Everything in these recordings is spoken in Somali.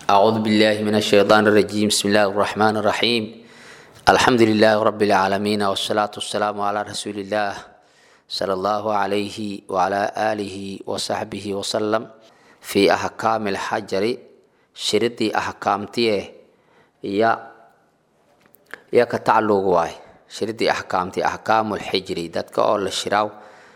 أعوذ بالله من الشيطان الرجيم بسم الله الرحمن الرحيم الحمد لله رب العالمين والصلاة والسلام على رسول الله صلى الله عليه وعلى آله وصحبه وسلم في أحكام الحجر شردي أحكامتيه يا يا كتعلق واي شردي أحكامتي أحكام الحجر دتك أول الشراو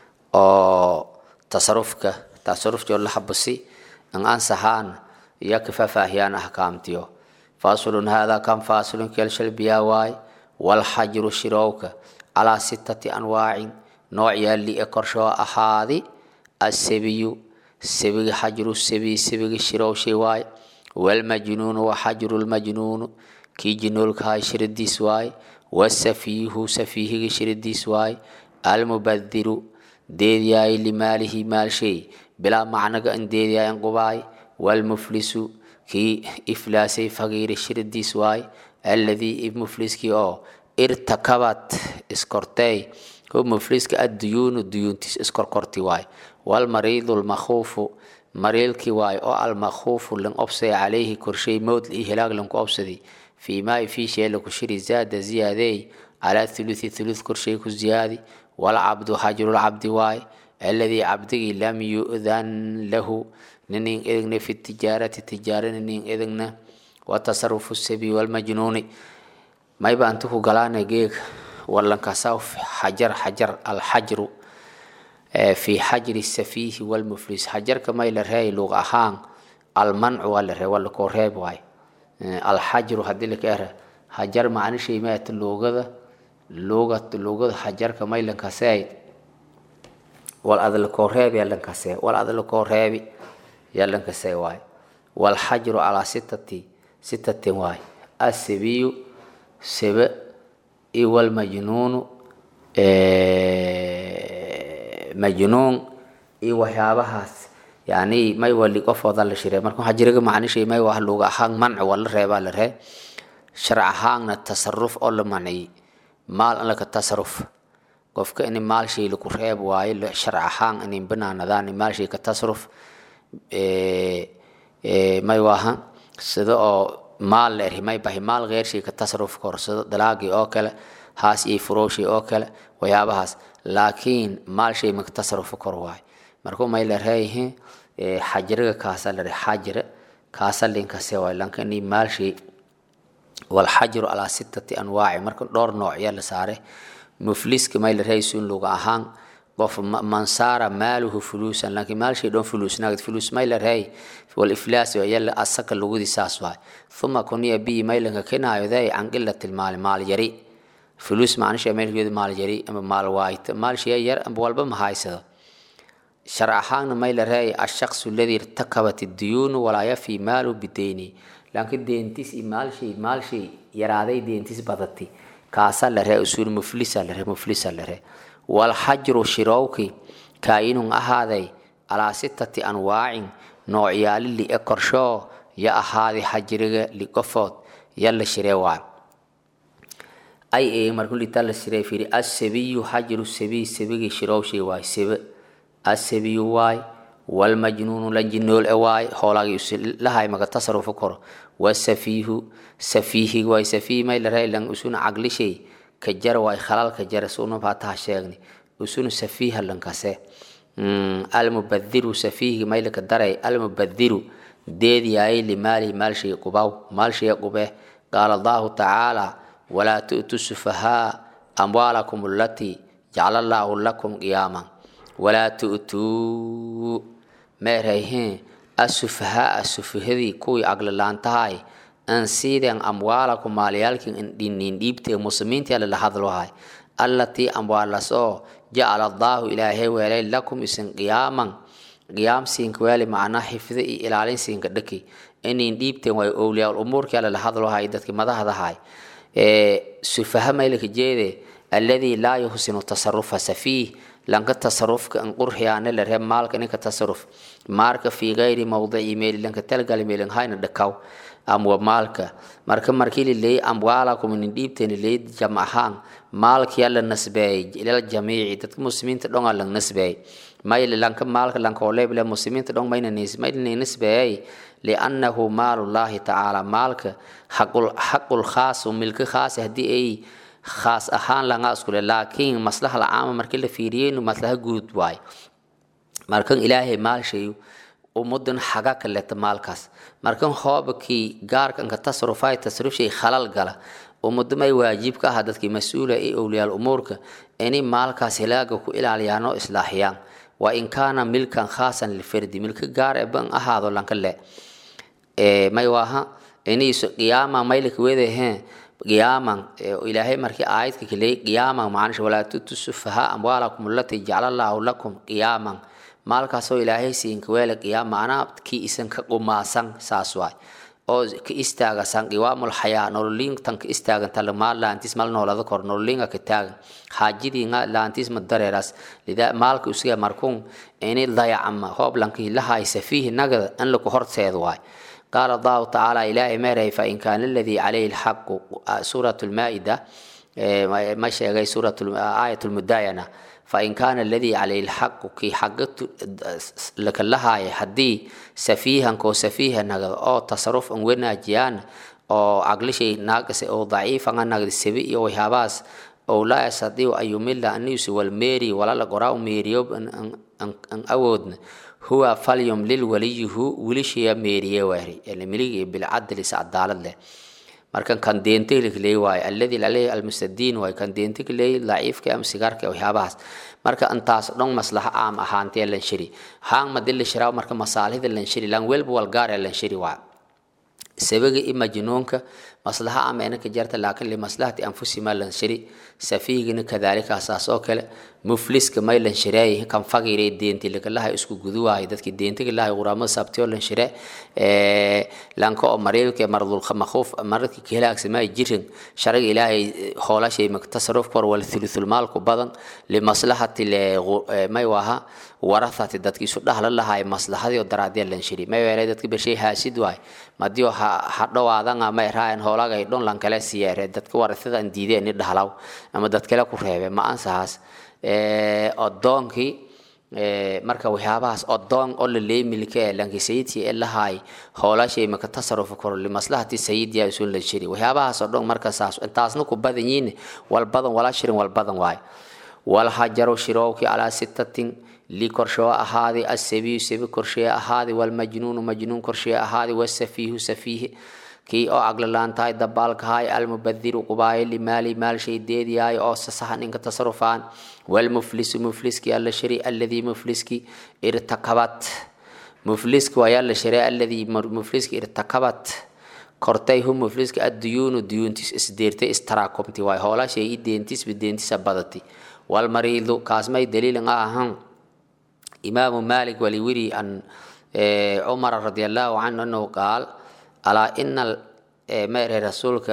أو تصرفك تصرف جو لحبسي أن أنسحان يا كفافاهيان أحكامتيو فاصل هذا كم فاصل كالشل بياواي والحجر شروك على ستة أنواع نوع يلي أكرشو أحادي السبي سبي حجر السبي سبي شرو شواي والمجنون وحجر المجنون كي جنول كاي شرديس واي والسفيه سفيه شرديس واي المبذر ديدياي لماله مال شيء بلا معنى ان ديدياي انقباي والمفلس كي إفلاسي فقير شرديس واي الذي مفلس كي أو ارتكبت اسكورتي هو مفلس كي الديون الديون تس اسكوركورتي واي والمريض المخوف مريض كي واي أو المخوف لن أبصي عليه كرشي موت الإهلاك لن أبصدي في ما في شيء لك شري زاد زيادة على ثلث ثلث كرشي كزيادي والعبد حجر العبد واي الذي عبده لم يؤذن له ننين إذن في التجارة تجارة ننين إذن وتصرف السبي والمجنون ما يبقى أنتو قلانا جيك ولا كساو حجر حجر الحجر في حجر السفيه والمفلس حجر كما يلرهي لغة هان المنع ولا ولا كورهيب واي الحجر هدلك إره حجر معنى شيء ما اللغة لغة لغة حجر كما يلنكساي والأذل كورهيب يلنكساي والأذل كورهيب يلنكساي واي والحجر على ستة ستة واي السبي سبع والمجنون مجنون iyo waxyaabahaas yani may wali qofooda la shirey marka waxaa jiraga macnishay may wax luga ahaan manci waa la reebaa la ree sharc ahaanna tasaruf oo la manciyey maal an laka tasaruf qofka in maal shay laku reeb waayo sharc ahaan inay banaanadaan maal shay ka tasaruf may waaha sida oo maal la eri may bahi maal geer shay ka tasaruf kor sida dalaagii oo kale haas iyo furowshay oo kale waxyaabahaas laakiin maal shay maka tasaruf kor waayo markuu may la reeyihiin xajiriga kaasa la xajira kaasa linkase waayo lanka inay maal shay walxajiru calaa sittati anwaaci marka dhowr noocya la saaray mufliska may la reeysuun luga ahaan qof man saara maaluhu fuluusan laakiin maal shay dhoon fuluusnaagd fuluus may la reey والإفلاس يلا أسك اللغة ساس واي ثم كوني بي ميلنك كنا يذي عن قلة المال مال جري فلوس ما نشي ميل يد مال جري أما مال وايت مال شيء ير أم بولب ما هاي سدا شرع حان ميل رأي الشخص الذي ارتكبت الديون ولا يفي ماله بديني لكن دينتيس مال شيء مال شيء يرادي دينتيس بدتي كاسا لره أصول مفلسة لره مفلسة لره والحجر شروكي كائن أهذي على ستة أنواع noocyaali li e korshoo ya ahaaday xajiriga liqofood ya la shiree waa ay ee markuu litaa la shiree fiiri asabiyu xajiru sabiy sabigii shirowshay waay sebe asabiyu waay walmajnuunu lanjinool e waay hoolagii lahay maga tasarufu koro wasafiihu safiihi waay safiih may la rey lan usuna caglishay ka jar waay khalal ka jar suna faataha sheegni usuna safiiha lankase almubadiru safiihi maylaka daray almubadiru deedyaay limaalihi maalshay qubaw maalshay qube qaala allahu tacaala walaa tu'tu sufahaa amwaalakum allatii jacala allaahu lakum qiyaaman walaa tu'tuu meerayheen asufahaa sufahadii kuwii aglalaantahay an siiden amwaalakum maalyaalkin indhinin dhiibtee muslimiintii lala hadlohay allatii amwaalas oo jacala allaahu ilaahay weelay lakum isin qiyaaman qiyaam siinka weeli macnaa xifdo iyo ilaalin siinka dhaki inin dhiibteen way owliyaa umuurkii lala hadlohay dadkii madahdahay sufaha maylaka jeede alladii laa yuhsinu tasarufa safiih lanka tasarufka an qurxiyaana la reeb maalka ninka tasaruf maarka fii gayri mawdici meeli lanka talgali meelin hayna dhakaw amwa maalka marka markii lileeyay amwaalakum inin dhiibteen lileeyay jam ahaan maalkii la nasbeeyay ilal jamiici dadka muslimiinta dhonga la nasbeeyay mayl lanka maalka lanka oleble muslimiinta dhon mayna nisbeeyay liannahu maalullahi tacaala maalka xaqul xaqul khaasu milka khaasi haddii ay khaas ahaan langa iskule laakiin maslaha lacaama markii la fiiriyeynu maslaha guud waay markan ilaahay maalshayu ummadan xaga kaleta maalkaas markan hoobakii gaarkanka tasarufay tasarufshay khalal gala ummadamay waajib ka aha dadkii mas-uula ee owliyaal umuurka inay maalkaas hilaaga ku ilaaliyaan oo islaaxiyaan wa in kaana milkan khaasan lilfardi milka gaar ee ban ahaado lanka le may waaha inayso qiyaama maylika wedaheen qiyaaman ilaahay markii aayadka kaleey qiyaaman macnisha walaa tutu sufaha amwaalakum allati jacala allaahu lakum qiyaaman maalkaasoo ilaahay siinka weele qiyaam macnaa kii isan ka qumaasan saas waay oo ka istaagasan qiwaamul xayaa nololiintan ka istaagan talmaa laantis mal noolada kor nololiinga ka taagan xaajadiinga laantis ma dareeras lidaa maalka usiga markuun ini dayacama hooblankii lahaysa fiihi nagada in laku horteed waay قال الله تعالى إلهي ميري فإن كان الذي عليه الحق سورة المائدة ما شيء سورة آية المداينة فإن كان الذي عليه الحق كي حقت لك لها حدي سفيها كو سفيها نغد أو تصرف أن وين أجيان أو عقل شيء ناقص أو ضعيف أن نغد السبي أو هاباس أو لا يستطيع أن يمل أن يسوى الميري ولا لقراء ميريوب أن, أن, أن, أن أودن هو فليملل وليه ولشيا ميريا وهري اللي ملي بالعدل سعدالة له markan kan deentay leey waay alladii lalay almustadiin waay kan deentay leey laciifka am sigaarka waxyaabahaas marka intaas dhan maslaha aam ahaantee lan shiri haan madil shiraa marka masaalihda lan shiri lan welba wal gaar lan shiri waay sabaga i majnuunka maslaha ama inaka jarta laakiin limaslahati anfusima lan shiri safiigina kadaalika asaas oo kale mufliska may lan shireey kan fagiray deenti lakalaha isku guduwaay dadki deentiga lahay quraamada sabtiyo lan shire lanka oo mariilka mardul makhuuf maradki kahelaagsamay jirin sharaga ilaahay hoolashay tasaruf kor wal thuluthul maalku badan limaslahati may waha warathati dadki isu dhahla lahay maslahadii oo daraadee lan shiri may weelay dadki beshay haasid waay madiyo ha dhawaadanga may raayan hoolagay dhon lan kale siyeere dadka warathada an diideen ni dhahlaw ama dad kale ku reebe ma ansahaas odoonkii marka waxyaabahaas odoon oo la leemilka ee lanki sayidkii ee lahaay hoolashay maka tasarufu karo limaslahati sayidiya isun la shiri waxyaabahaas oo dhan marka saas intaasna ku badan yihiin wal badan wala shirin wal badan waayo wal hajaru shirowki calaa sittatin li korshoo ahaadi asabiyu sabi korshee ahaadi walmajnuunu majnuun korshee ahaadi wasafiihu safiihi kii oo aglalaantahay dabaalkahay almubadiru qubaayo limaali maal shaydeediyahay oo sasahan inka tasarufaan walmuflisu mufliski alla shari alladii mufliski irtakabat mufliski waa yalla shari alladii mufliski irtakabat kortay hu mufliski adduyuunu duyuuntis isdeertay istaraakumti waay hoolashay i deentisba deentisa badati walmariidu kaasmay daliilin ahan imaamu maalik waliwiri an cumara radi allahu canhu anahu qaal alaa ina meere rasuulka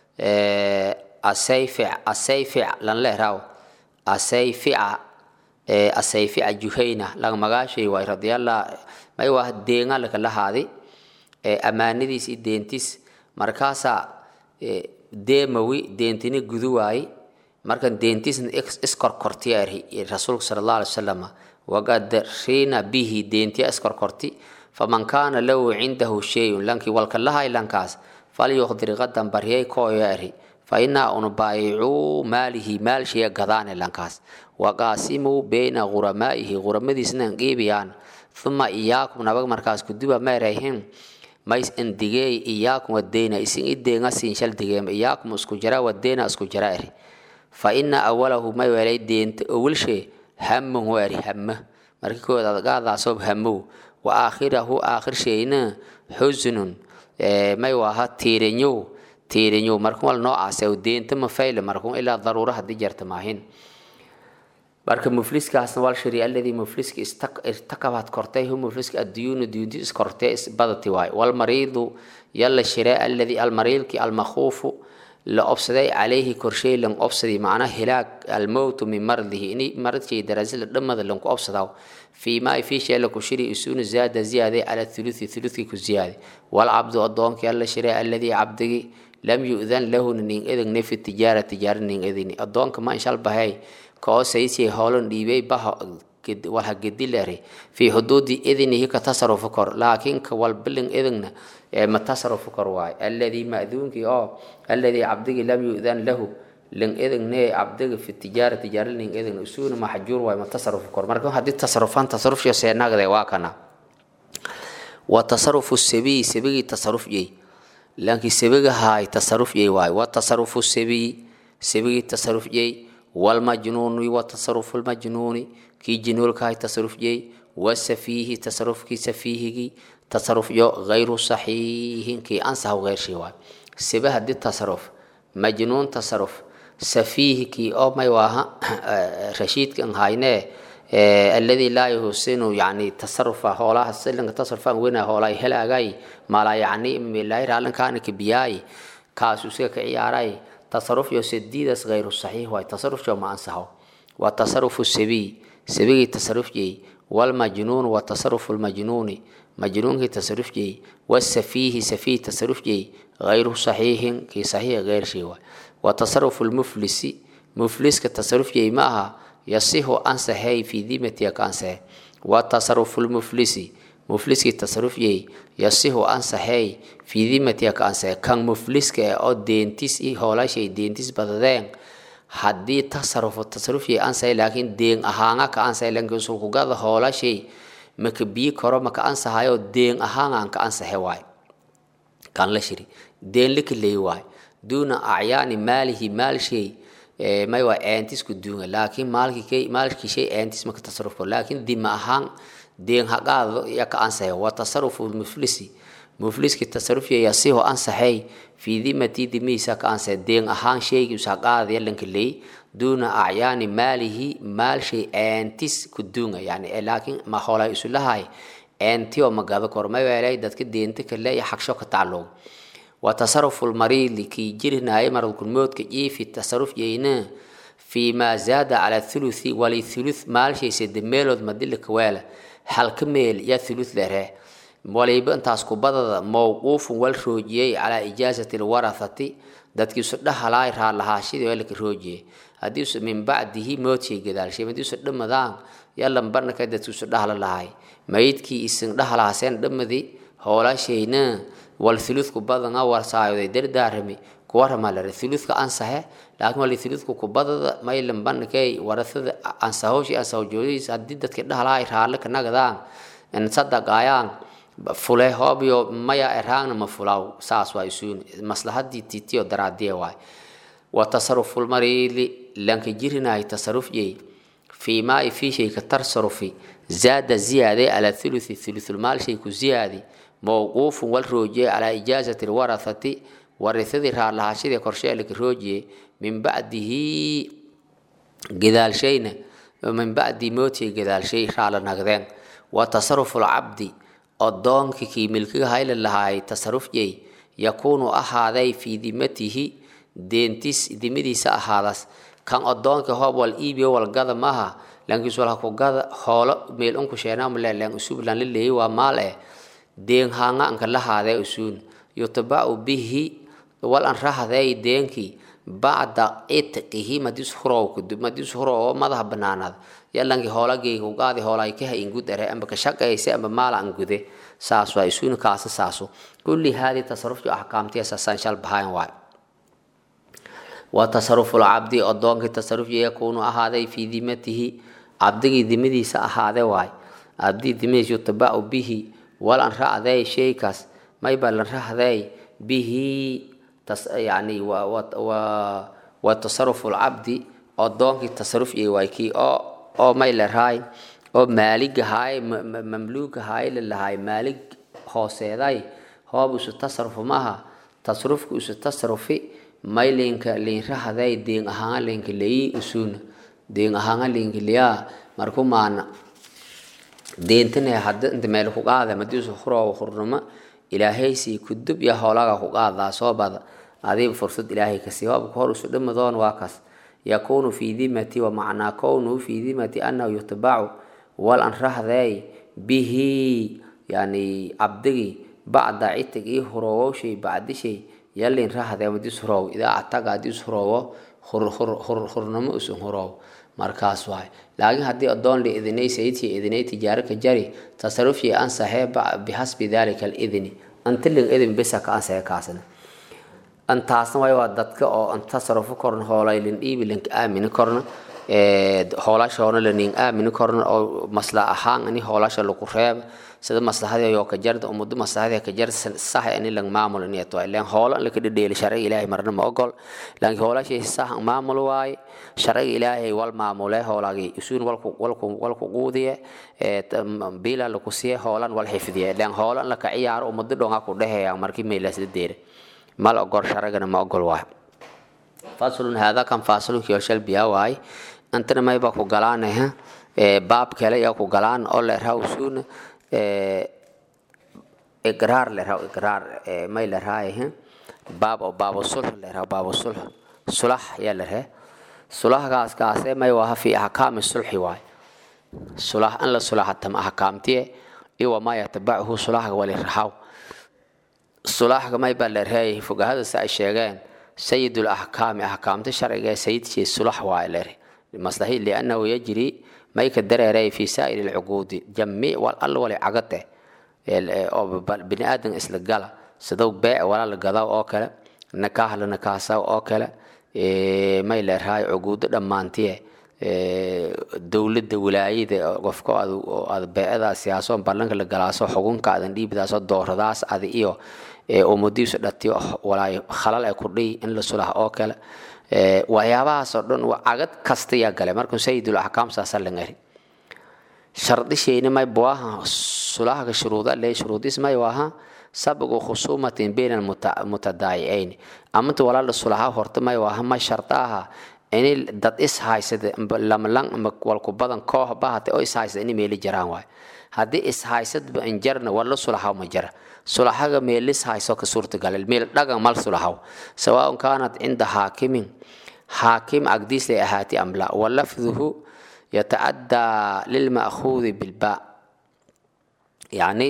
asayfic asayfic lan lehraw asayfica asayfica juhayna lang magaashay waay radiallah may waa deenga laka lahaadi ammaanadiis i deentis markaasaa deemawi deentini gudu waaye markan deentisna iskorkortiya rasuulka sala allah alay wasalam waqad riina bihi deentiya iskorkorti faman kaana lahu cindahu shayun lankii walka lahay lankaas falyuqdir qadan baryay kooyo eri fainaa unu baayicuu maalihi maal shaya gadaane lankaas waqaasimuu beyna quramaa'ihi quramadiisna qiibiyaan uma iyaakum nabag markaas kuduba meerayhin mays indigeey iyaakum wadeyna isin ideenga siinshal digeema iyaakum isku jara wadeyna isku jara eri fa ina awalahu may welay deenta owilshee hamun weri hama markii kood adgaadaasob hamow wa aakhirahu aakhir shayna xusunun may waha tiirinyow tiirinyow markun wal noocaas deenta ma fayle markun ilaa daruura haddii jarta maahin marka mufliskaasna wal shari alladii mufliska irtakabaad kortay hu mufliska adduyuunu duyunti iskortee isbadati waay walmariidu yalla shire alladii almariidki almakhuufu la obsaday calayhi korshay lan obsadi macna hilaag almowtu min mardihi ini maradkay daraasila dhamada lanku obsadaw fii maa fii shay la ku shiri isuunu zaada ziyaaday cala thuluthi thuluthki ku ziyaaday walcabdu addoonkii alla shire alladii cabdigi lam yu'dan lahu nin edegna fi tijaara tijaara nin edegni addoonka ma inshal bahay koo saysiyay hoolan dhiibay baha walha gedi lere fi xuduudi idnihi ka tasarufu kor laakiin ka walbilin idinna ma tasarufu kor waay alladii ma'duunkii oo alladii cabdigii lam yu'dan lahu lin idinne cabdiga fi tijaara tijaara lin idin usuuna maxjuur waay ma tasarufu kor marka haddii tasarufan tasarufshiyo seenagde waa kana wa tasarufu sabiyi sabigii tasaruf yey laakiin sabiga haay tasaruf yey waay wa tasarufu sabiyi sabigii tasaruf yey والمجنون وتصرف المجنون كي جنول كاي تصرف جي والسفيه تصرف كي سفيه تصرف جو غير صحيح كي أنسى غير شيء سبه دي تصرف مجنون تصرف سفيه كي أو ما يواها رشيد كان هاينه الذي لا يحسن يعني تصرف هولا سلن تصرف وين هولا هلا جاي ما لا يعني من لا يرى كان كبياي كاسوسك كعياراي تصرف يو سديدس غير صحيح واي تصرف جو ما أنسحه وتصرف السبي سبي تصرف جي والمجنون وتصرف المجنون مجنون كي تصرف جي والسفيه سفيه تصرف جي غير صحيح كي صحيح غير شيء وتصرف المفلس مفلس كتصرف جي معها يصيح أنسحي في ذمة كانسه وتصرف المفلس mufliskii tasarufyey yasihu ansaxeey fii dimatiaka ansaxe kan mufliska oo deentis i hoolashay deentis badadeen haddii tasarufu tasarufyey ansaxay laakiin deen ahaanga ka ansaxay laakiin sulkugada hoolashay maka bii karo maka ansaxayo deen ahaangaan ka ansaxe waay kan la shiri deen likaley waay duuna acyaani maalihi maalshay may waa eentisku duunga laakiin maalkii maalkii shay eentis maka tasarufko laakiin dima ahaan deen haqaado ya ka ansaxay wa tasarufu muflisi mufliski tasarufya yasihu ansaxay fii dimati dimihiisa ka ansaxay deen ahaan shaygii haqaada yalanka ley duuna acyaani maalihi maal shay eentis ku duunga yani laakiin ma hoolay isulahay eenti oo magado kor ma weelay dadka deenta kale iyo xagsho ka tacalluq wa tasarufu lmariidi kii jirinaayo maradkulmoodka jiifi tasaruf yeyna fii maa zaada cala thuluthi wali thuluth maalshay sede meelood madilika weela halka meel yaa thuluth lere waliba intaas kubadada mawquufun wal roojiyey calaa ijaazati lwarathati dadkiisu dhahalaay raalahaashidii walaka roojiyey haddiisu min bacdihi moodshay gadaalshay hadiisu dhamadaan yalan barnaka dadkiisu dhahla lahay mayidkii isin dhahalaaseen dhamadi howlashayna wal thuluthku badana warsaayoday dardaarami kuwarama lare thuluthka ansahe laakiin wali thuluthku kubadada maylan barnakay warasada ansahowshi ansahowjoodiis haddii dadki dhahalaay raalle ka nagadaan sadaqaayaan fule hoobiyo maya eraangna ma fulaw saas waa isuun maslahadii titiyo daraadiye waay wa tasarufulmariili lanka jirinaay tasaruf yey fii maai fii shayka tarsarufi zaada ziyaade ala thuluthi thuluthulmaal shay ku ziyaadi mawquufun wal roojiye calaa ijaazati lwarathati warithadii raalahaashadii korsheelika roojiye min bacdihi gadaalshayna min bacdi mootiga gadaalshay raala nagdeen wa tasarufu lcabdi odoonkii kii milkiga hayla lahaay tasaruf jey yakuunu ahaaday fii dimatihi deentis dimadiisa ahaadas kan odoonka hoob wal iibiyo walgada maaha lankiis wal hakugada hoolo meel unku sheenamle lan usub lan laleeyay waa maal eh deen haanga anka lahaadee usuun yutabacu bihi wal an rahday deenkii bacda itqihi madis hurow madis hurow oo madaha banaanaad yalankii hoolagay ugaadi hoolay ka hayin gud ere amba ka shaqaysa amba maala an gude saas waa isuun kaasa saaso kulli hadi tasarruftu ahkaamtiya saasan shal bahayn waay wa tasarrufu alabdi adoonkii tasarruf yakunu ahaaday fi dimatihi abdigii dimadiisa ahaade waay abdi dimadiisa yutabacu bihi wal an racday shaykaas mayba lan racday bihi yani wa tasarufu lcabdi odoonkii tasaruf iyo waay kii oo oo may larahay oo maalig ahaay mamluug ahaay lalahaay maalig hooseeday hoob isu tasarufu maaha tasarufku isu tasarufi may linka linrahday deen ahaanga linka leyi usuna deen ahaanga linka liyaa marku maana deentane hadda inta meel ku qaada madiisu huroo hurnimo ilaahaysi kudub ya hoolaga ku qaadaa soo bada adiib fursad ilaahay kasi hoobka hor isu dhamadoon waa kaas yakunu fi dimati wa macnaa kownuhu fi dimati annahu yutabacu wal an rahday bihi yani cabdigii bacda citig ii hurowowshay bacdishay yalin rahday madis hurow idaa ataga hadis hurowo hurnimo isun hurow markaas waay laakiin haddii adoon la idinay sayidkii idinay tijaaro ka jari tasarufii ansaxee bixasbi dalika alidni antilin idin bisa ka ansaxee kaasna antaasna way waa dadka oo an tasarufu korna hoolay lin dhiibi linka aamini korna hoolashoona lanin aamini korna oo masla ahaan ani hoolasha lagu reeba sida maslaxadii yoo ka jarda ummadda maslaxadii ka jar sax ani lang maamul in yato ilaan hoola la ka dhedheeli sharciga ilaahay marna ma ogol laakiin hoolashay sax maamul waay sharciga ilaahay wal maamule hoolagi isuun walku walku walku quudiye bila lagu siye hoolan wal xifdiye ilaan hoolan la ka ciyaaro ummadda dhonga ku dhaheeya markii meelaas deere mal ogol sharcigana ma ogol waay faslun hada kan faslun kiyo shal biya waay antana mayba ku galaanaha baab kale yaa ku galaan oo la rawsuuna iqraar le raw iqraar may la raayahe baab oo baabo sulh le raw baabo sulh sulax yaa la ree sulaxgaas kaase may waha fi ahkaami sulxi waay sulax an la sulaxatam ahkaamtiye iwa ma yatabachu sulaxga wali raxaw sulaxga may baa la reeyahay fogahada si ay sheegeen sayidul ahkaami ahkaamta sharciga ee sayidkii sulax waay le maslahi liannahu yajri may ka dareeray fi saa'ir alcuquudi jamiic wal all wali cagade oo bini aadan isla gala sidow beec wala la gadaw oo kale nakaah la nakaasaw oo kale may leerahay cuquudo dhammaantiye dowladda wilaayada qofka aad beecada siyaaso ballanka la galaaso xugunka adan dhiibidaaso dooradaas adi iyo umadiisu dhatiyo walaay khalal ay ku dhihi in la sulaha oo kale waxyaabahaasoo dhan cagad kasta yaa gale markuu sayidul axkaam saasa la ngari shardishayna may buaha sulahaga shuruuda le shuruudis may waha sabigu khusuumatin bayna almutadaayicayn amanta walaala sulaha horta may waha ma shartaaha ini dad is haysada lamlang ama walku badan koox bahate oo is haysada ini meeli jaraan waay haddii is haysadba in jarna wala sulahaw ma jara sulahaga meelis hayso ka suurtagal meel dhagan mal sulahaw sawaaun kaanat cinda haakimin haakim agdiis lay ahaati amla walafduhu yatacaddaa lilma'khuudi bilbaa yacni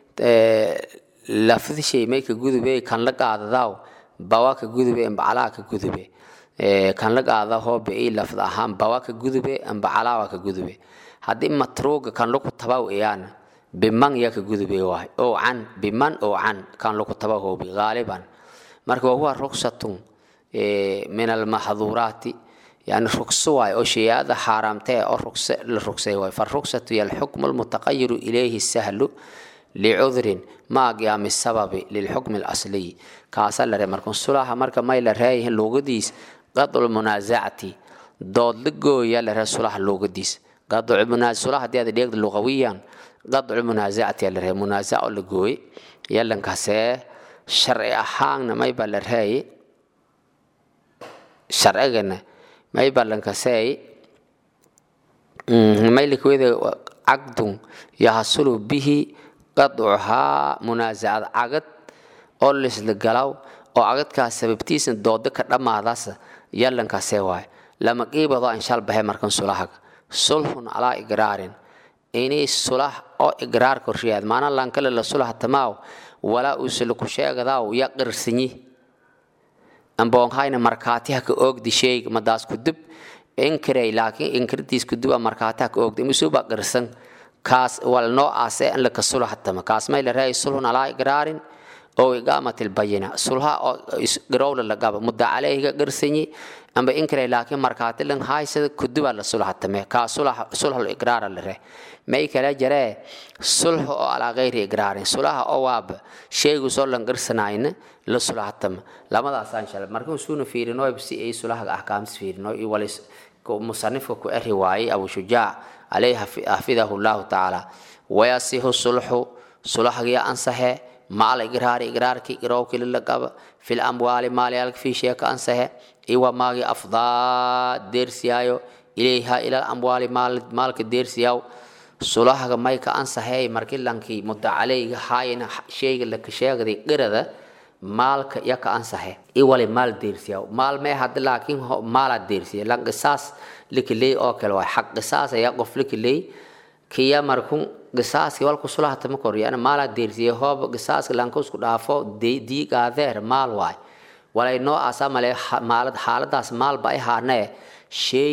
lafdi shay may ka gudube kan la qaadadaaw bawa ka gudube ambacalaa ka gudube kan la qaada hoobe i lafd ahaan bawa ka gudube ambacalaawa ka gudube haddii matruuga kan lagu tabaw iyaana biman yaa ka gudube waay oo can biman oo can kan lagu tabaw hoobi gaaliban marka wahuwa ruksatun min almaxduuraati يعني رخصة واي أو شيء هذا حرامته أو رخصة للرخصة واي فالرخصة هي الحكم المتغير إليه السهل لعذر ما قيام السبب للحكم الأصلي كاسل لرمركن صلاح مركا ما إلى رأيه لوجديس قطع المنازعة ضد لجو يلا رسول لوجديس قطع المنازعة صلاح دي هذا ديك لغويا قطع المنازعة يلا رأيه منازعة لجوي يلا كاسه شرع أحان ما يبقى لرأيه شرعنا may ballankasey maylikweda caqdun yahasulu bihi qadcuhaa munaasacad cagad oo lisla galaw oo cagadkaas sababtiisa doodo ka dhammaadaas yallankasee waay lama qiibado anshal bahe markan sulahaga sulhun calaa igraarin inay sulah oo igraar korshiyaad maana lankale la sulah tamaaw walaa uusala ku sheegadaaw ya qirsanyi amboonhayna markaatiha ka oogdi sheeg madaas ku dib inkiray laakiin inkirtiis ku duba markaatiha ka oogdi misuba qirsan kaas wal noocaas ee in la kasula hatama kaas may la raay sulhun alaa igraarin oo iqaamat albayina sulha oo garowla lagaba mudda calayhiga qirsanyi amba inkiray laakiin markaati lan haysada ku duba la sula hatame kaa sulh sulhul igraara la ree may kala jaree sulh oo alaa gayri igraarin sulaha oo waaba sheegu soo lan qirsanayna la sulahatama lamadaasaan shalay markan suuna fiirino si ay sulahaga ahkaamtis fiirino iyo walis musanifka ku eri waayey abu shujaac alayhi xafidahu llahu tacaala wayasihu sulxu sulahagiya ansaxe maal igraari igraarki irowki lilaqaba fil amwaali maalyaalka fiisheeka ansaxe iwa maagi afdaa deersiyaayo ilayha ilal amwaali maalka deersiyaaw sulahaga mayka ansaxeey marki lankii mudda caleyga haayina sheyga laka sheegday qirada maalka yaka ansaxe iwali maal deersiya maal mee hadda laakiin maalaa deersiya lan qisaas likiley oo kale waay xaq qisaas ayaa qof likiley kiya markun qisaaski walku sulahata ma koryana maalaa deersiya hoob qisaaska lanka isku dhaafo diigaadeer maal waay walay noocaasa male maalad xaaladaas maalba ay haanee sheyga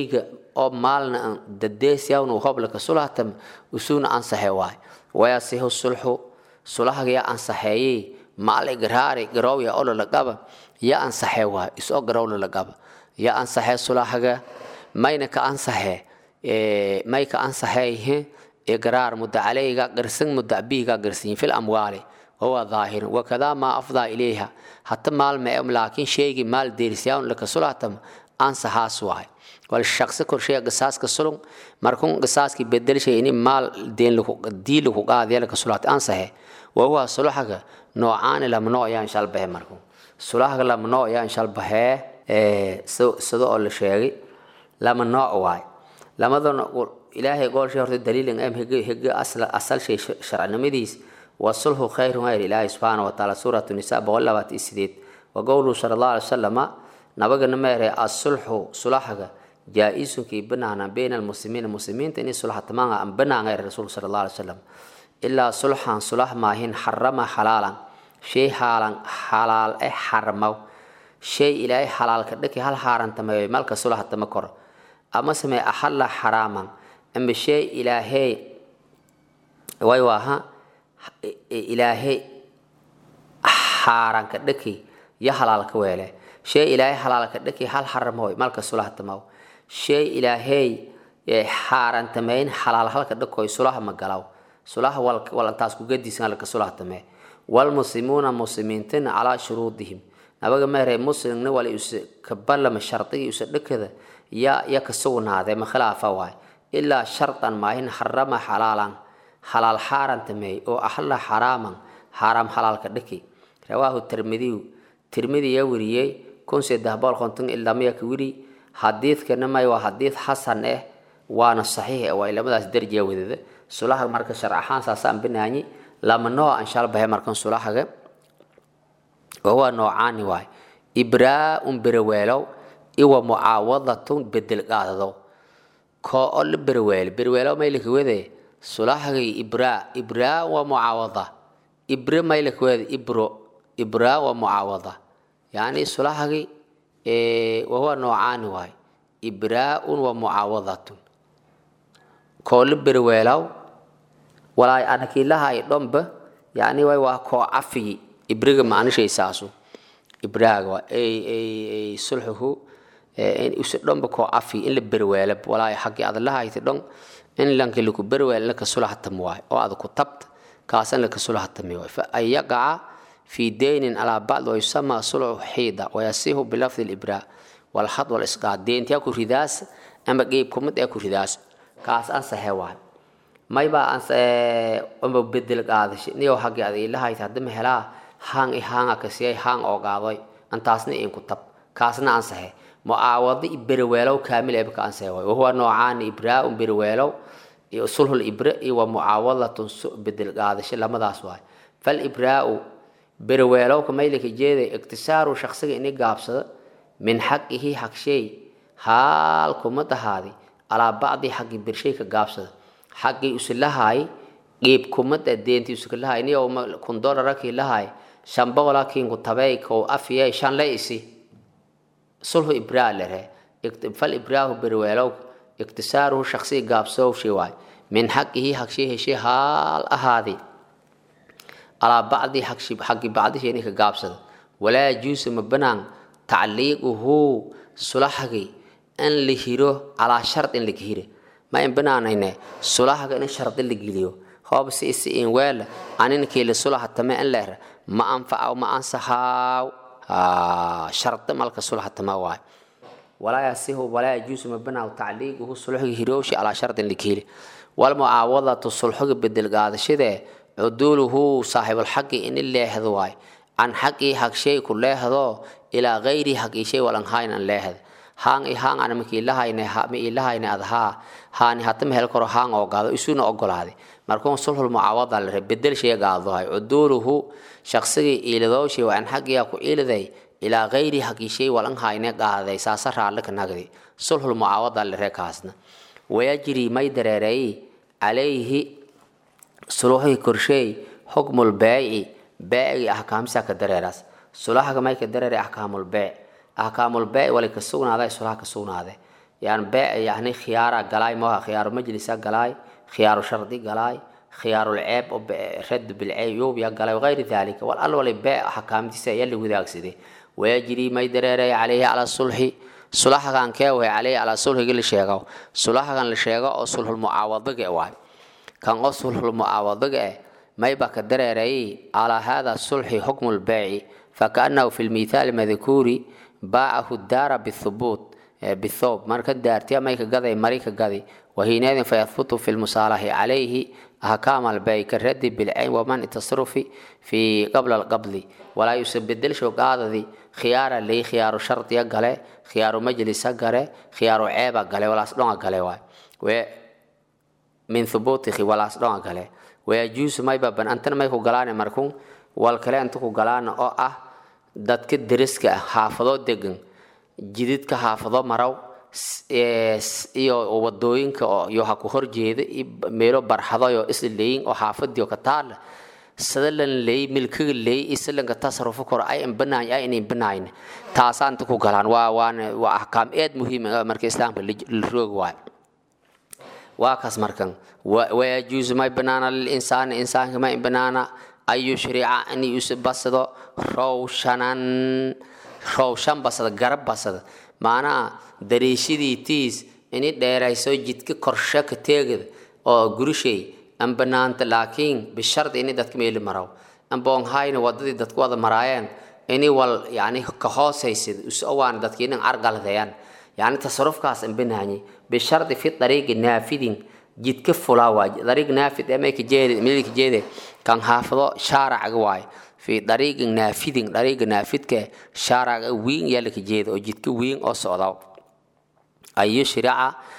oo maalna dadeesyawn hoblaka sulahtam usuna ansaxe waay wayasihu sulxu sulahagaya ansaxeeyey maal igraari garowya ololagaba ya ansaxe waay isoo garowlalagaba ya ansaxe sulahaga mayna ka ansaxe may ka ansaxeeyhe igraar muda caleyga garsan muda bihiga garsanyin fil amwaali wahuwa dhaahirun wakadaa maa afdaa ilayha hata maal mee laakiin sheegi maal deerisyawn laka sulahtam ansaxaas waay wal shaqsi korsheya qisaaska sulung markun qisaaski bedelshay ini maal deen dii laku qaadiya laka sulahta ansaxe wahuwa sulahaga noocaani lama noo yaan shalbahe markun sulahaga lama noo yaan shalbahee sida oo la sheegay lama nooc waay lamadana ilaahay goolshay horta daliilin am hege hege asal shay sharcinimadiis wasulhu khayrun hayr ilaahay subxaana wataala suuratu nisa boqol labaatan iyo sideed wa qowluhu sala allahu alay wasalama nabagana meere asulxu sulaxaga jaa-isunkii banaana bayna almuslimiina muslimiinta inay sulaxa tamaanga an banaanga rasuulka sala allahu alay wasalam ilaa sulxan sulax maahin xarama xalaalan shay haalan xalaal eh xarmaw shay ilaahay xalaalka dhaki hal xaarantameeyo malka sulaxa tama koro ama samee axalla xaraaman ama shay ilaahey way waaha ilaahay xaaranka dhaki yo halaalka weele shay ilaahay halaalka dhaki hal xaramahoy malka sulaha tamaw shay ilaahay xaarantameyn xalaal halka dhakoy sulaha magalaw sulaha walantaas kugadiisan halka sulaha tamee walmuslimuuna muslimiintina calaa shuruudihim nabaga meere muslimna wala use kabalama shardigii use dhakada ya ya ka sugnaadee ma khilaafa waay ilaa shardan maahin xarama xalaalan xalaal xaarantameey oo axalla xaraaman xaaraam xalaalka dhaki rawaahu tirmidiyu tirmidi ya weriyey kun saddex boqol konton ilamaya ka weri xadiidkana may waa xadiid xasan eh waana saxiix eh waa ilamadaas darjiya wadada sulaha marka sharc ahaan saasaan banaanyi lama nooc anshalbahe markan sulahaga wahuwa noocaani waay ibraa-un bereweelow iwa mucaawadatun bedel qaadadow koo oo la bereweelo bereweelow maylaka wede sulahagay ibraa ibraa waa mucaawada ibre maylaka wede ibro ibraa waa mucaawada yani sulahagi wahuwa noocaani waay ibraa-un waa mucaawadatun koo la bereweelaw walaay anakiilahay dhomba yani way waa koo cafiyi ibriga maanishay saasu ibraaga waa sulxuhu use dhomba koo cafiyi in la berweela walaay xaggi adalahayta dhon in lanki laku berweel laka sulahatam waay oo ada ku tabta kaasan laka sulahatami waay fa an yaqaca fi deynin alaa bacd wayusama sulxu xiida wayasihu bilafdi libraa walxad walisqaad deyntiyaa ku ridaas ama geeb kumid ee ku ridaas kaas ansaxe waay maybaa amba bedel qaadashay niyow haggi ada ilahayta haddama helaa haan i haanga kasiyay haan oo qaadoy antaasna inku tab kaasna ansaxe mucaawado i bereweelow kaamil eba ka ansaxe waay wahuwa noocaani ibraa-un bereweelow iyo sulhul ibre iyo wa mucaawadatun bedel qaadashay lamadaas waay fal ibraa-u bereweelowka maylika jeeday iktisaaru shaksiga ini gaabsado min xaqihi xagshay haal kuma dahaadi alaa bacdi xaqi bershay ka gaabsada xaqii usilahaay qiib kumada deenti usikalahaay niyo kun dolaraki lahaay shan boqola kiinku tabey kow afiyay shan le isi sulhu ibraa lere fal ibraahu berweelow iktisaaruhu shaksiga gaabsowshi waay min xaqihi xagshay heshay haal ahaadi alaa bacdi xaqi bacdisheeni ka gaabsada walaa yajuusu ma banaan tacliiquhu sulaxagi in la hiro calaa shard in laga hire ma in banaanayne sulahaga in shardi la geliyo hoob si isi in weela aninkiila sulaha tame in leer ma anfaca ma ansaxaaw shardi malka sulaha tama waay walaa yasihu walaa yajuusu ma banaaw tacliiquhu sulxiga hirooshi calaa shardin laga hiri walmucaawadatu sulxiga bedel qaadashadee cuduuluhu saaxibulxaqi in leehdo waay can xaqii hagshay ku leehdo ilaa gayri haqii shay walan hayn an leehda haan i haan ana maki ilahayne ma ilahayne ad haa haani hatama hel karo haan oo gaado isuna ogolaade markuun sulhul mucaawada la re bedel shay gaadohay cuduuluhu shaqsigii iiladowshay waan xagiya ku iiliday ilaa gayri haqii shay walan hayne qaaday saasa raalle ka nagdi sulhul mucaawada la re kaasna wayajri may dareereey calayhi suluxii korsheey xukmul beeci beecigii ahkaamisa ka dareeraas sulahaga may ka dareeray ahkaamul beec ahkaamul beec wali ka sugnaaday sulaha ka sugnaaday yani bee yani khiyaara galaay maaha khiyaaru majlisa galaay khiyaaru shardi galaay khiyaaru lceeb oo rad bilceeb yuubya galay wagayri dalika wal al wali bee xakaamtiisa ayaa la wadaagsaday wayajri may dareeray calayhi cala sulxi sulaxakan kee way calayhi calaa sulxigi la sheego sulaxakan la sheego oo sulxulmucaawadaga waay kan oo sulxulmucaawadaga eh mayba ka dareerayay calaa hada sulxi xukmu lbeeci fakaanahu fi lmithaali madkuuri baacahu daara bithubuut bithoob marka daartiya may ka gaday mari ka gadi wahiinaadin fayahbutu fi lmusaalaxi calayhi ahkaam albey karadi bilcayn waman tasrufi fi qabla alqabdi walaa yusabedel shogaadadi khiyaara lay khiyaaru shardiya gale khiyaaru majlisa gale khiyaaru ceeba gale walaas dhonga gale waay min thubuutihi walaas dhonga gale wayajuusu may baban antana may ku galaane markun wal kale anta ku galaana oo ah dadka deriska ah xaafadoo degan jididka xaafado maraw iyo wadooyinka oo iyo ha ku horjeeda meelo barxadoyo isla leeyin oo xaafadiyo ka taala sadalan leey milkiga leey islanka tasarrufu kor ay imbanaay ay in banayn taasaan ku galaan waa waan waa ahkaam eed muhiim ah marka islaamka la roog waay waa kaas markan wayajuusu may banaana lil insaani insaanka may banaana an yushrica in yusbasado rawshanan rawshan basada garab basada maanaha dariishadii tiis ini dheerayso jidka korshe ka teegada oo gurishay an banaanta laakiin bishardi ini dadka meeli maraw amboonhayna wadadii dadku wada maraayeen ini wal yani ka hoosaysid usowaan dadki inan argaldeyan yani tasarufkaas an banaanye bishardi fi dariiqi naafidin jidka fulaa waa dariiq naafid ee may kajeede meel kajeede kan haafado shaaracaga waaye fi dariiqi naafidin dariiqa naafidka shaaraca wiin yaa la kajeeda oo jidka wiin oo socda ay yushrica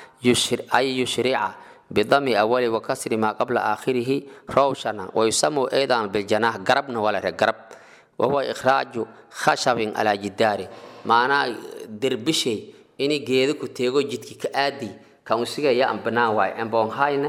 ay yushrica bidami awali wakasri maa qabla aakhirihi rawshana wayusamu aydan biljanaax garabna waa la re garab wahuwa ikhraaju khashabin calaa jidaari maanaa derbishay ini geedo ku teego jidki ka aadi kan usigaya an banaan waay amboonhayna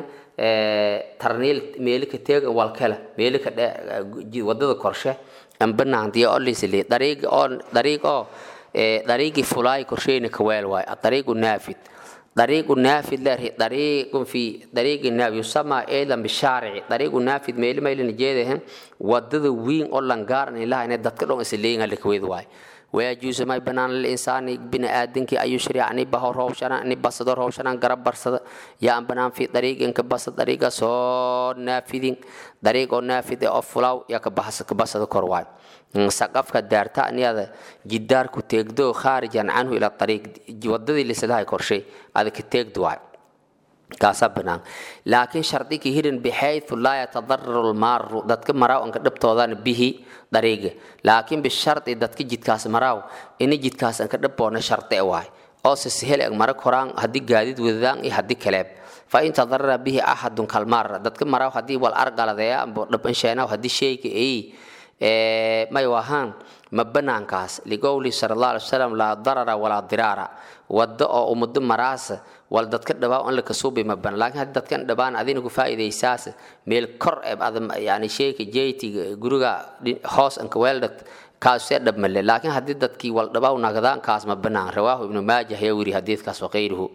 tarniil meeli ka teega walkala meeli ka wadada korshe an banaan diya olisli dariiq oo dariiq oo dariiqi fulaay korsheyna ka weel waay dariiqu naafid طريق نافذ له طريق في طريق النافذ يسمى أيضا بالشارع طريق نافذ ميل ميل نجيده ودد وين أولا قارن إلا إن دتك لون سلين اللي كويد واي ويجوز ما بنان الإنسان بن آدم كي أي شريع أني به روشنا أني بس دور روشنا قرب برصد يا أم بنان في طريق إنك بس طريقة صور نافذين طريق نافذ أفلاو يا كبحث كبس دكور واي سقفك دارتا أني هذا جدار كتيجدو خارجا عنه إلى الطريق وددي لسلاها كرشي هذا كتيجدو واي kaasa banaan laakiin shardigi hirin bixaytu laa yatadararu lmaaru dadka maraaw anka dhabtoodaan bihi dariiga laakiin bishardi dadka jidkaas maraaw ini jidkaas anka dhabboona shardi waay oo se sehel eg mara koraan haddii gaadiid wadadaan iyo haddii kaleeb fa in tadarara bihi axadun kalmaara dadka maraaw haddii wal argaladeya ambo dhabansheenaw haddii sheyga ay may wahaan ma banaankaas ligowli sala allah alay wasalam laa darara walaa diraara waddo oo umado maraasa wal dadka dhabaa in la kasuubi ma banan laakiin haddii dadkan dhabaan adina ku faa'iidaysaas meel kor ee ad yani sheyka jeytiga guriga hoos anka weeldad kaasee dhabmale laakiin haddii dadkii wal dhabaa nagdaan kaas ma banaan rawaahu ibnu maajah yaa wiri xadiidkaas wakayruhu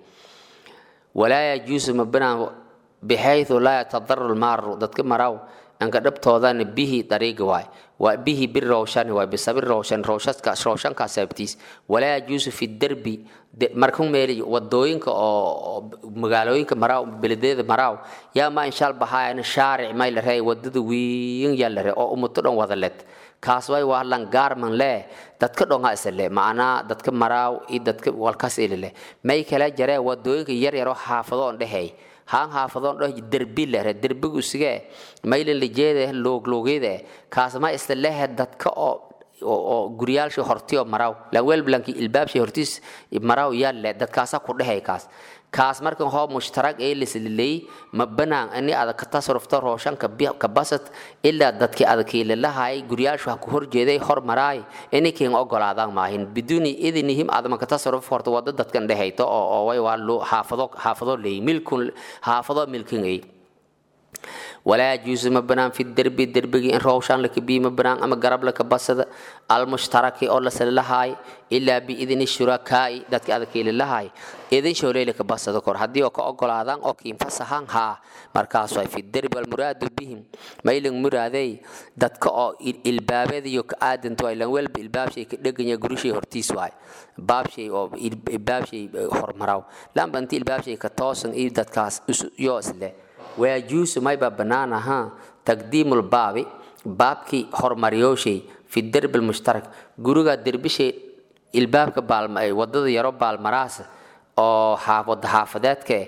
walaa yajuusu ma banaan bixaytu laa yatadarar maaru dadka maraaw anka dhabtoodana bihi dariiga waay waa bihi birowshani waay bisabi rowshan rowshaskaas rowshankaas sababtiis walaa yajuusu fi derbi markan meel wadooyinka oo magaalooyinka maraaw beledeeda maraaw yaa ma inshaal bahaayana shaaric may la rey wadada wiin yaa la re oo umuto dhan wada led kaas way waa langaarman le dadka dhonga isle macnaa dadka maraaw iyo dadka walkas ilile may kala jaree wadooyinka yar yaroo xaafado on dhehey haan haafadoon dhoh derbi lehre derbigu sige maylin lijeede loogloogeyde kaas ma isla lehe dadka oo oo guryaalshi hortiyo maraw laweel blanki ilbaabshi hortiis maraw yalle dadkaasa ku dhehay kaas kaas markan hoo mushtarag ee lisliley ma banaan ani ada ka tasarufta rooshanka ka basad ilaa dadkii adakiilalahay guryaalshu ha ku horjeeday hor maraay inikin ogolaadaan maahin biduuni idinihim adama ka tasaruf horta wada dadkan dhehayto oo oo way waa xaafado xaafado leey milkun xaafado milkin ay walaa yajuusu ma banaan fi derbi derbigii in roowshaan laka bii ma banaan ama garab laka basada almushtaraki oo lasala lahaay ilaa biidni shurakaa'i dadka adakayla lahaay idin shooleylaka basada kor haddii oo ka ogolaadaan oo kiinfasahaan haa markaas way fi derbi walmuraadu bihim maylan muraadey dadka oo ilbaabadiyo ka aadanto ay lan welba ilbaabshay ka dheganya gurushay hortiis waay baabshay oo ilbaabshay hormaraw lamba inti ilbaabshay ka toosan iyo dadkaas yoo isle wayajuusu mayba bannaan ahaa taqdiimu lbaabi baabkii hormaryooshay fi derbi lmushtarak guriga derbishay ilbaabka baalma wadada yaro baalmaraasa oo wada xaafadeedka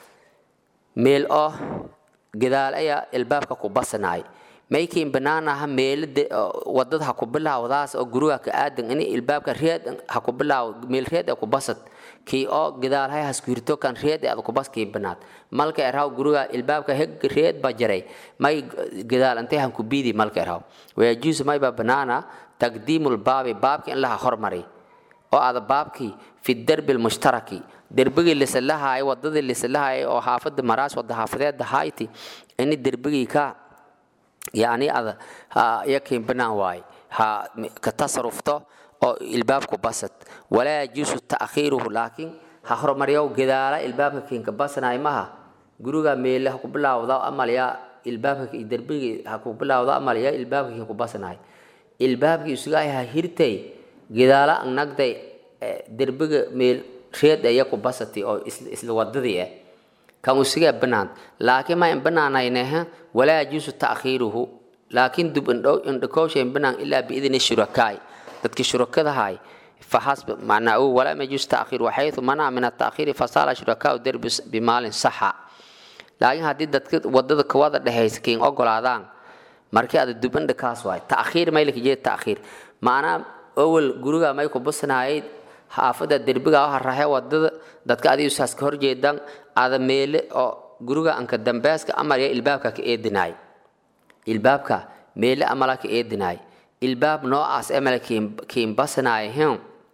meel oo gadaal ayaa ilbaabka ku basanaay maykiin bannaan aha meelo wadada ha ku bilaawdaas oo guriga ka aadan ini ilbaabka reed ha ku bilaaw meel reed ee ku basad kii oo gadaal hay haskuirto kan reed ee ad ku bas kii banaad malka erhaw guriga ilbaabka heg reed ba jaray may gadaal intay han ku biidi malka erhaw wayajuusu may ba banaana taqdiimu lbaabi baabki in laha hormari oo aada baabkii fi derbi lmushtaraki derbigii lisalahaay wadadii lisalahaay oo xaafada maraas wada xaafadeeda hayti ini derbigii ka yani ada yakin banaan waay ha ka tasarufto oo ilbaabku basad walaa yajuusu ta'khiiruhu laakiin ha horumaryow gadaala ilbaabka kiinka basanaay maha guriga meele ha ku bilaawda amalya ilbaabka derbigii ha ku bilaawda amalya ilbaabka kiinku basanaay ilbaabkii isugaay ha hirtay gadaala nagday derbiga meel reed aya ku basati oo isla wadadii ah kan usigaa banaan laakiin ma in banaanayneha walaa yajuusu ta'khiiruhu laakiin dub indhakooshayn banaan ilaa biidni shurakaai dadkii shurakadahay فحسب معناه ولا يجوز تأخير وحيث منع من التأخير فصار شركاء الدرب بمال صحة لكن هذه دتك ودد كواد دحيس كين اوغلادان markii aad duban dhakaas waay ta'khiir may laki jeed ta'khiir maana awal guriga may ku busnaayay xaafada derbiga waxa rahay wadada dadka adigu saas ka horjeedan aada meele oo guriga anka dambeeska amar ya ilbaabka ka eedinaay ilbaabka meele amala ka eedinaay ilbaab noocaas emala kiin basnaay hen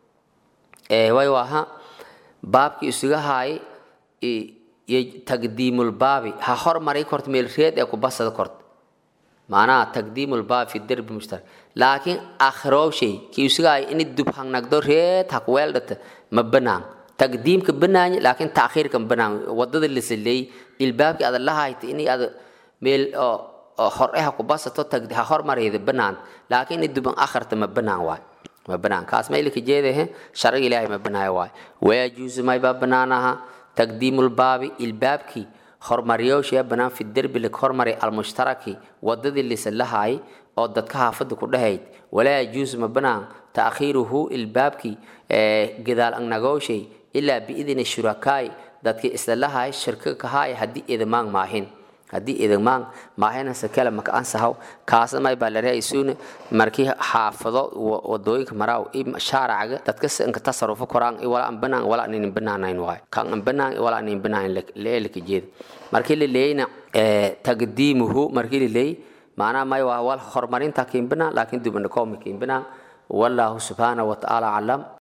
ee way waha baabki isuga haay iyo taqdiimul baabi ha hormari korto meel reed ee ku basada korto معناها تقديم الباب في الدرب مشترك لكن آخره شيء كي يسقى إن الدب هنگ نقدر ريت هكويل دت مبنان تقديم كبنان لكن تأخير كبنان وضد اللي سلي الباب كي هذا الله هاي إني هذا ميل حرقها كباسة تقدي هحر مريض بنان لكن الدب آخر تمبنان واي مبنان كاس ما يلك جيده شرع إلهي مبنان واي ويجوز ما يباب بنانها تقديم الباب الباب كي hormaryooshiya banaan fi derbi lig hormari almushtaraki wadadii lisalahaay oo dadka xaafada ku dhahayd walaa yajuusu ma banaan ta'khiiruhu ilbaabkii gadaal agnagooshay ilaa biidni shurakaai dadkii islalahaay shirka kahaay haddii idmaan maahin haddii idmaan maahinase kale maka ansahaw kaasamay baa la reaysuune markii xaafado wadooyinka maraaw shaaracaga dadka inka tasarufo koraan wala an banaan wala anin banaanayn waay kan an banaan wala anin banaan leelika jeeda markii la leeyna taqdiimuhu markii la leey macnaha may waa wal horumarinta kiin banaan laakiin dibandhakoomi kiin banaan wallahu subxaanahu watacaala aclam